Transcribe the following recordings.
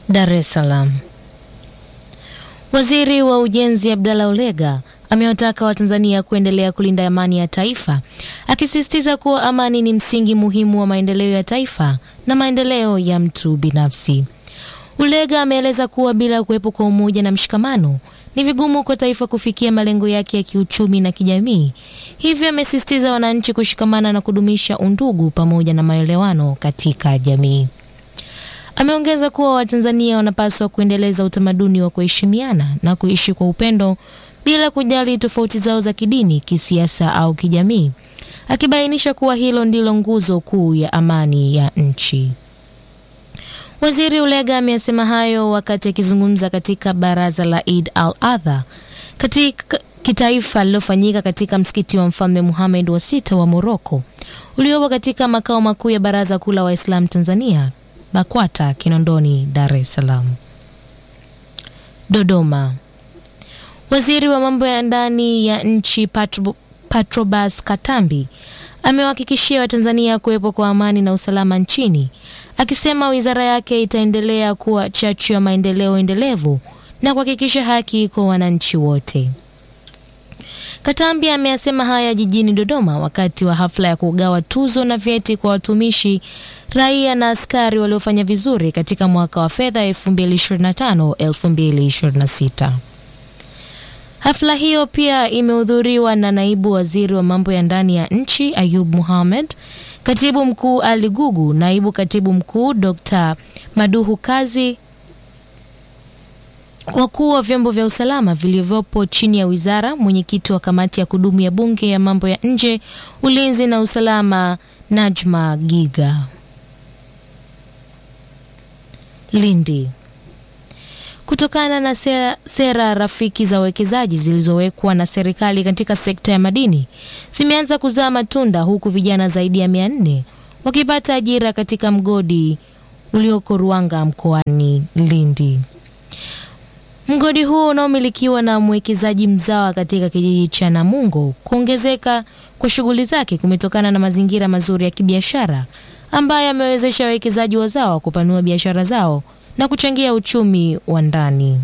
Dar es Salaam. Waziri wa Ujenzi Abdalla Ulega amewataka Watanzania kuendelea kulinda amani ya taifa, akisisitiza kuwa amani ni msingi muhimu wa maendeleo ya taifa na maendeleo ya mtu binafsi. Ulega ameeleza kuwa bila kuwepo kwa umoja na mshikamano ni vigumu kwa taifa kufikia malengo yake ya kiuchumi na kijamii. Hivyo amesisitiza wananchi kushikamana na kudumisha undugu pamoja na maelewano katika jamii. Ameongeza kuwa Watanzania wanapaswa kuendeleza utamaduni wa kuheshimiana na kuishi kwa upendo bila kujali tofauti zao za kidini, kisiasa au kijamii, akibainisha kuwa hilo ndilo nguzo kuu ya amani ya nchi. Waziri Ulega amesema hayo wakati akizungumza katika baraza la Eid al-Adha katika kitaifa lililofanyika katika msikiti wa Mfalme Muhammad wa sita wa Moroko uliopo katika makao makuu ya Baraza Kuu la Waislamu Tanzania BAKWATA Kinondoni, Dar es Salaam. Dodoma. Waziri wa mambo ya ndani ya nchi Patro, Patrobas Katambi amewahakikishia Watanzania kuwepo kwa amani na usalama nchini, akisema wizara yake itaendelea kuwa chachu ya maendeleo endelevu na kuhakikisha haki kwa wananchi wote. Katambi ameyasema haya jijini Dodoma wakati wa hafla ya kugawa tuzo na vyeti kwa watumishi raia na askari waliofanya vizuri katika mwaka wa fedha 2025-2026. Hafla hiyo pia imehudhuriwa na naibu waziri wa mambo ya ndani ya nchi Ayub Mohamed, katibu mkuu Ali Gugu, naibu katibu mkuu Dr. Maduhu Kazi, wakuu wa vyombo vya usalama vilivyopo chini ya wizara, mwenyekiti wa kamati ya kudumu ya bunge ya mambo ya nje, ulinzi na usalama Najma Giga. Lindi. Kutokana na sera, sera rafiki za uwekezaji zilizowekwa na serikali katika sekta ya madini zimeanza kuzaa matunda huku vijana zaidi ya mia nne wakipata ajira katika mgodi ulioko Ruanga mkoani Lindi. Mgodi huo unaomilikiwa na mwekezaji mzawa katika kijiji cha Namungo. Kuongezeka kwa shughuli zake kumetokana na mazingira mazuri ya kibiashara ambayo yamewezesha wawekezaji wazawa kupanua biashara zao na kuchangia uchumi wa ndani.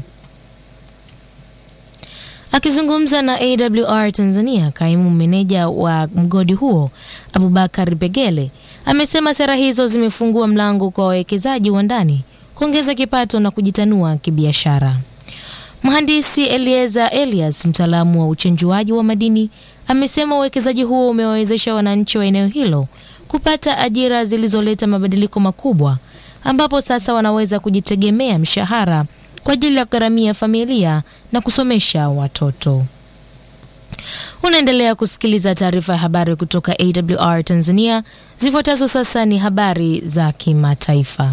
Akizungumza na AWR Tanzania, kaimu meneja wa mgodi huo Abubakar Begele amesema sera hizo zimefungua mlango kwa wawekezaji wa ndani kuongeza kipato na kujitanua kibiashara. Mhandisi Elieza Elias, mtaalamu wa uchenjuaji wa madini, amesema uwekezaji huo umewawezesha wananchi wa eneo hilo kupata ajira zilizoleta mabadiliko makubwa ambapo sasa wanaweza kujitegemea mshahara kwa ajili ya kugharamia familia na kusomesha watoto. Unaendelea kusikiliza taarifa ya habari kutoka AWR Tanzania. Zifuatazo sasa ni habari za kimataifa.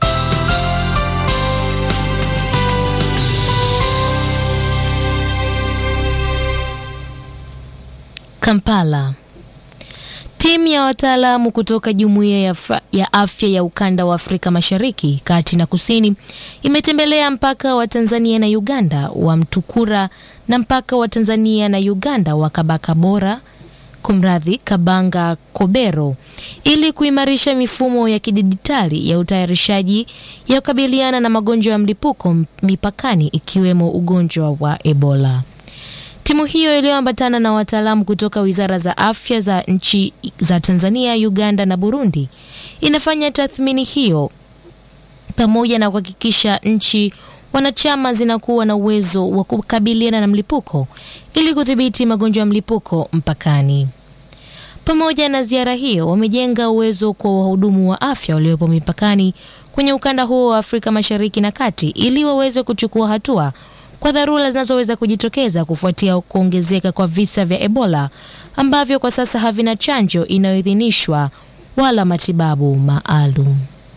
Kampala. Timu ya wataalamu kutoka Jumuiya ya, ya Afya ya Ukanda wa Afrika Mashariki, Kati na Kusini imetembelea mpaka wa Tanzania na Uganda wa Mtukura na mpaka wa Tanzania na Uganda wa Kabakabora, kumradhi, Kabanga Kobero ili kuimarisha mifumo ya kidijitali ya utayarishaji ya kukabiliana na magonjwa ya mlipuko mipakani ikiwemo ugonjwa wa Ebola. Timu hiyo iliyoambatana na wataalamu kutoka wizara za afya za nchi za Tanzania, Uganda na Burundi inafanya tathmini hiyo pamoja na kuhakikisha nchi wanachama zinakuwa na uwezo wa kukabiliana na mlipuko ili kudhibiti magonjwa ya mlipuko mpakani. Pamoja na ziara hiyo, wamejenga uwezo kwa wahudumu wa afya waliopo mipakani kwenye ukanda huo wa Afrika Mashariki na Kati ili waweze kuchukua hatua kwa dharura zinazoweza kujitokeza kufuatia kuongezeka kwa visa vya Ebola ambavyo kwa sasa havina chanjo inayoidhinishwa wala matibabu maalum.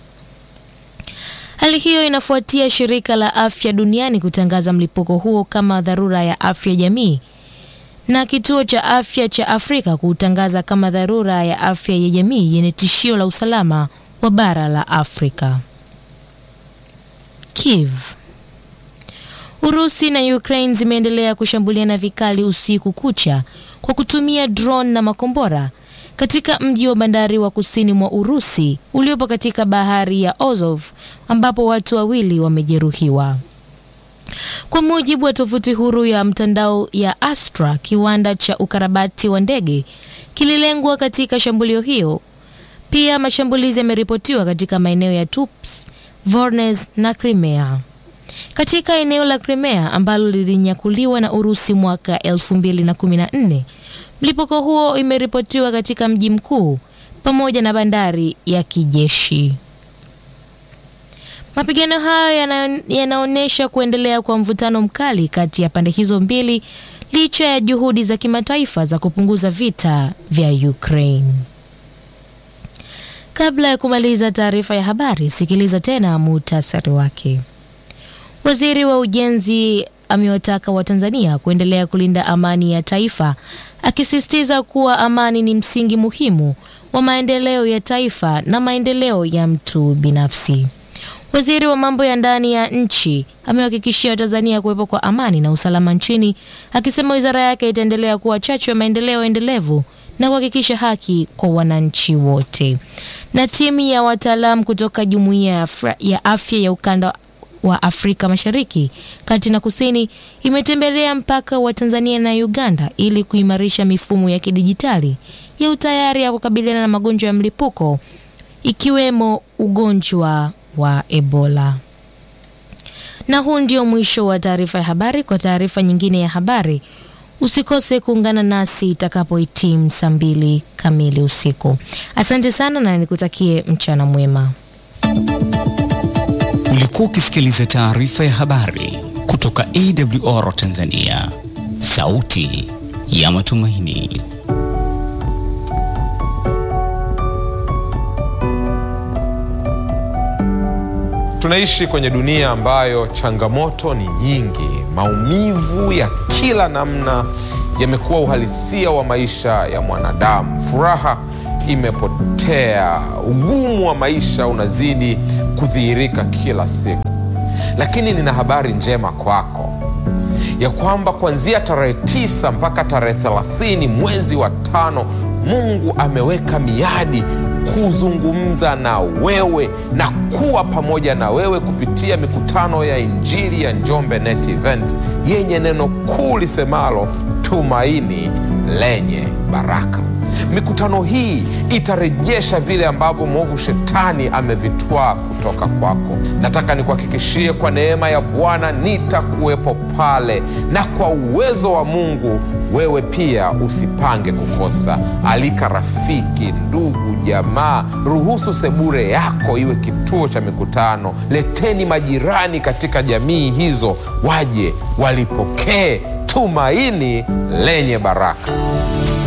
Hali hiyo inafuatia shirika la afya duniani kutangaza mlipuko huo kama dharura ya afya jamii na kituo cha afya cha Afrika kuutangaza kama dharura ya afya ya jamii yenye tishio la usalama wa bara la Afrika. Kiev Urusi na Ukraine zimeendelea kushambuliana vikali usiku kucha kwa kutumia drone na makombora katika mji wa bandari wa kusini mwa Urusi uliopo katika bahari ya Azov ambapo watu wawili wamejeruhiwa. Kwa mujibu wa tovuti huru ya mtandao ya Astra, kiwanda cha ukarabati wa ndege kililengwa katika shambulio hiyo. Pia mashambulizi yameripotiwa katika maeneo ya Tups, Voronezh na Crimea. Katika eneo la Crimea ambalo lilinyakuliwa na Urusi mwaka 2014, mlipuko huo imeripotiwa katika mji mkuu pamoja na bandari ya kijeshi. Mapigano hayo yanaonyesha kuendelea kwa mvutano mkali kati ya pande hizo mbili licha ya juhudi za kimataifa za kupunguza vita vya Ukraine. Kabla ya kumaliza taarifa ya habari, sikiliza tena muhtasari wake. Waziri wa Ujenzi amewataka Watanzania kuendelea kulinda amani ya taifa, akisisitiza kuwa amani ni msingi muhimu wa maendeleo ya taifa na maendeleo ya mtu binafsi. Waziri wa mambo ya ndani ya nchi amewahakikishia Watanzania kuwepo kwa amani na usalama nchini, akisema wizara yake itaendelea kuwa chachu ya maendeleo endelevu na kuhakikisha haki kwa wananchi wote. Na timu ya wataalamu kutoka Jumuiya ya Afya ya Ukanda wa Afrika Mashariki, Kati na Kusini imetembelea mpaka wa Tanzania na Uganda ili kuimarisha mifumo ya kidijitali ya utayari ya kukabiliana na magonjwa ya mlipuko ikiwemo ugonjwa wa Ebola. Na huu ndio mwisho wa taarifa ya habari. Kwa taarifa nyingine ya habari usikose kuungana nasi itakapohitimu saa mbili kamili usiku. Asante sana na nikutakie mchana mwema. Ulikuwa ukisikiliza taarifa ya habari kutoka AWR Tanzania, sauti ya matumaini. Tunaishi kwenye dunia ambayo changamoto ni nyingi. Maumivu ya kila namna yamekuwa uhalisia wa maisha ya mwanadamu. Furaha imepotea, ugumu wa maisha unazidi kudhihirika kila siku. Lakini nina habari njema kwako ya kwamba kuanzia tarehe tisa mpaka tarehe thelathini mwezi wa tano Mungu ameweka miadi kuzungumza na wewe na kuwa pamoja na wewe kupitia mikutano ya Injili ya Njombe Net Event yenye neno kuu lisemalo tumaini lenye baraka. Mikutano hii itarejesha vile ambavyo mwovu shetani amevitwaa kutoka kwako. Nataka nikuhakikishie kwa neema ya Bwana nitakuwepo pale, na kwa uwezo wa Mungu wewe pia usipange kukosa. Alika rafiki, ndugu, jamaa, ruhusu sebure yako iwe kituo cha mikutano. Leteni majirani katika jamii hizo, waje walipokee tumaini lenye baraka.